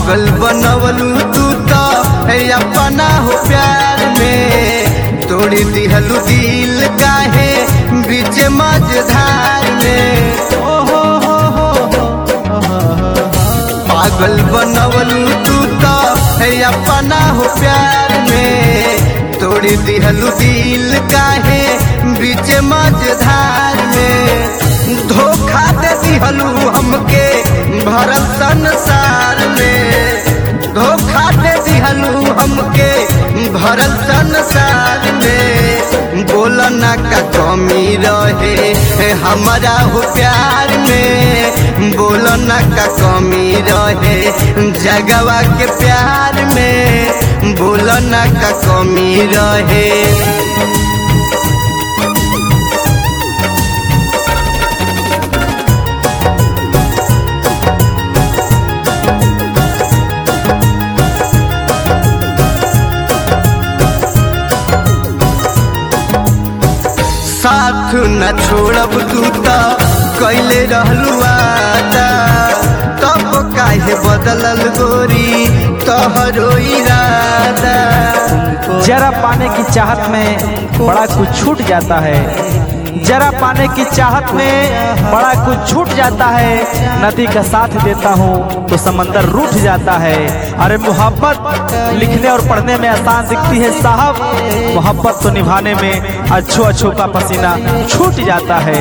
पागल बनवलू तू तो है अपना हो प्यार में तोड़ी दिहलू दिल काहे बीच मझधार में ओ हो हो हो हो पागल बनवलू तू तो है अपना हो प्यार में तोड़ी दिहलू दिल काहे बीच मझधार में धोखा दे दिहलू हमके भरल संसार में धोखा दे दिहलू हमके भरल संसार में बोलना का कमी रहे हमारा हो प्यार में बोलना का कमी रहे जगवा के प्यार में बोलना का कमी रहे साथ न छोड़ब तू तो कैले रहलू आदा तब काहे बदलल गोरी तोहरो इरादा जरा पाने की चाहत में बड़ा कुछ छूट जाता है जरा पाने की चाहत में बड़ा कुछ छूट जाता है नदी का साथ देता हूँ तो समंदर रूठ जाता है अरे मोहब्बत लिखने और पढ़ने में आसान दिखती है साहब मोहब्बत तो निभाने में अच्छो अच्छो का पसीना छूट जाता है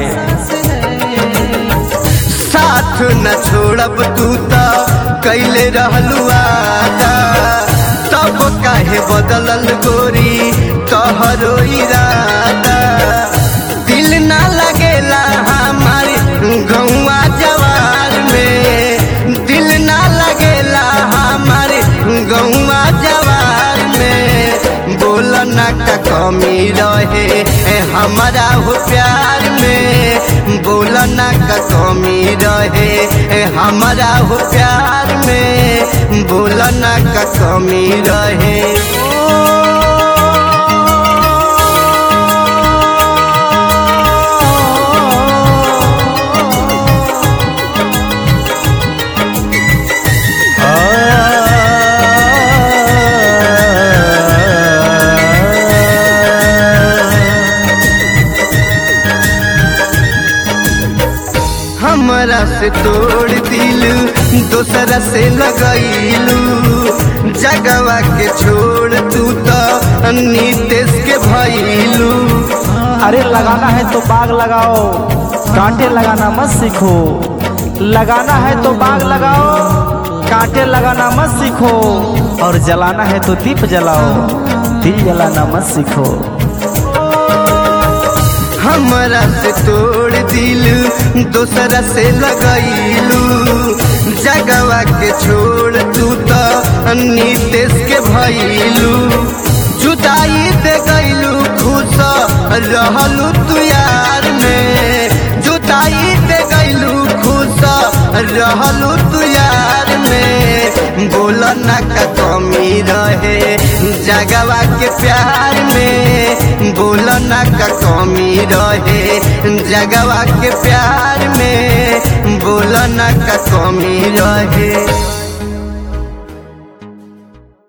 साथ न छोड़ब तू तो कैले रहलू आदा तब काहे बदलल गोरी तोहरो इरादा दिल ना लगेला हमारे गौवा जवार में दिल ना लगेला हमारे गौवा जवार में बोलना का कमी रहे हमारा हो प्यार में बोलना का कमी रहे हमारा हो प्यार में बोलना का कमी रहे हमरा से तोड़ दिल दोसरा से लगैलू जगवा के छोड़ तू तो नीतेश के भैलू अरे लगाना है तो बाग लगाओ कांटे लगाना मत सीखो लगाना है तो बाग लगाओ कांटे लगाना मत सीखो और जलाना है तो दीप जलाओ दिल जलाना मत सीखो हमरा से तोड़ दिल दोसरा से लगैलू जगवा के छोड़ तू तो नीतेश के भैलू जुदाई दे गैलू खुश रहलू तू यार में जुदाई दे गैलू खुश रहलू तू यार में बोलना का कमी रहे जगवा के प्यार में बोलना का कमी रहे जगवा के प्यार में बोलना का कमी रहे